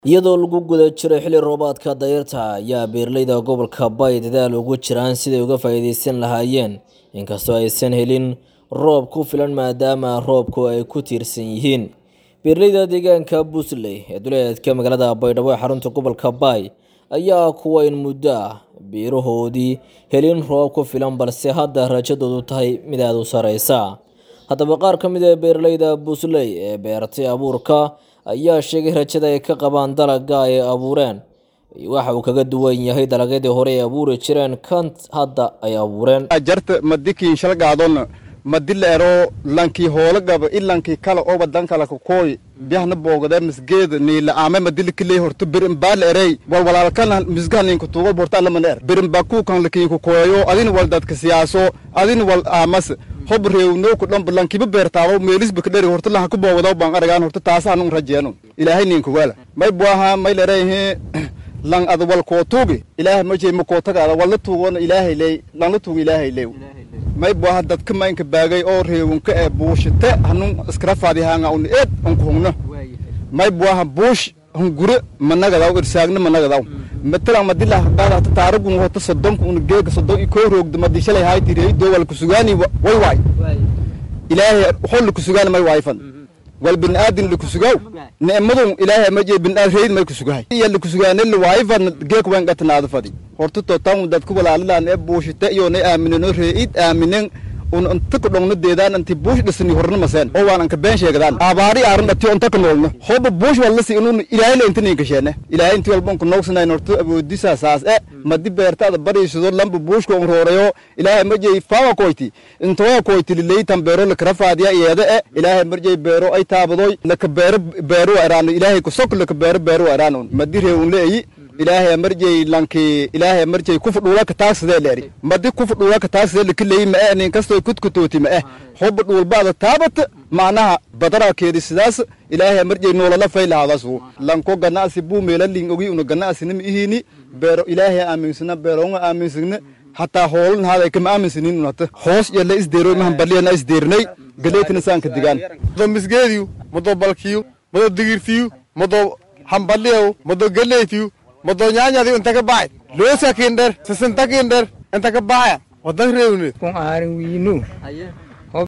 iyadoo lagu guda jiro xilli roobaadka dayrta ayaa beeraleyda gobolka bay dadaal ugu jiraan siday uga faa'iidaysan lahaayeen inkastoo aysan helin roob ku filan maadaama roobku ay ku tiirsan yihiin beeraleyda deegaanka busley ee duleedka magaalada baydhabo ee xarunta gobolka bay ayaa kuwa in muddo ah beerahoodii helin roob ku filan balse hadda rajadoodu tahay mid aada u sareysa haddaba qaar ka mid ee beeraleyda busley ee beertay abuurka ayaa sheegay rajada ay ka qabaan dalagga ay abuureen waxa uu kaga duwan yahay dalagyadii hore ay abuuri jireen kan hadda ay abuureen jarta madikiin shalgaadon madila ero lankii hoolagaba ilankii kala oo wadan kala kakooy biyahna boogade misgeed niila aame madili kiley horto birin baal erey wal walaalkana misgaha ninka tuugo borta alaman er birin bakuukan lakiin kakooyo adin wal dadka siyaaso adin wal aamas hob reewno ku dhanba lankiba beertaabo meelisba kadheri horta laha ku boogadaw baan aragaan horta taasaanun rajeenu ilaahay ninka wala may buaha may lereehe lang ada wal koo tuugi ilaahay ma jeey ma koo tagaada walla tuugona ilaahay ley langla tuugi ilaahay lew may buaha dadka maynka baagay oo reewunka ee buushite hanun iskara faadi haanga un eed unku hungno may buaha buush hungure managadaw irsaagna managadaw matalan madila hadaada hata taaragun hota sodonka un geega sodon i koo roogda madishalay haaytirey doo wal kusugaani way waay ilaahay xol lakusugaani may waayfan wal binaadin lakusugaw ni'madun ilaahay ma jee binaad reyd may kusugahay iya lakusugaane la waayfan geek wayn gatanaada fadi horta totan dadku walaalalaan ee buushite iyo ne aamineno reeid aaminen un inta ku dhongno deedaan inti buush dhisni horna maseen oo waan anka been sheegadaan abaari aaran dhati onta ka noolno hoba buush wallasi inun ilaahay le inta ninka sheene ilaahay inti walba unka noogsanayn horta awoodisa saas e madi beertaada bariisado lamba buushka un roorayo ilaahay marjey fawa koyti intowa koyti lileytan beero lakara faadiya iyada e ilaahay marjey beero ay taabadoy laka beero beero eraano ilaahay kusok laka beero beero eraano madi reewun leeyi ilaahay marjey lanki ilaahay marjey kufu dhuula ka taagsadee leeri madi kufu dhuula ka taagsadee lakileeyi ma e nin kastoo kudkutooti ma eh hoba dhuulbaada taabata macnaha badarakeedi sidaas ilaahay marjey noolala faylahaadasu lanko ganacsi buu meela ling ogi una ganacsinima ihini beero ilaahay aaminsana beeronga aaminsana hataa hoolan haada kama aaminsanin unata hoos yalla isdeero imahan baliyana isdeernay galeetina saanka digaan mado misgeediyu mado balkiyu mado digirtiyu mado hambaliyaw mado galeytiyu mado nyaanyadi inta ka baxay loosa kinder sisinta kinder inta ka baxaya wadan reewne kun aarin wiinu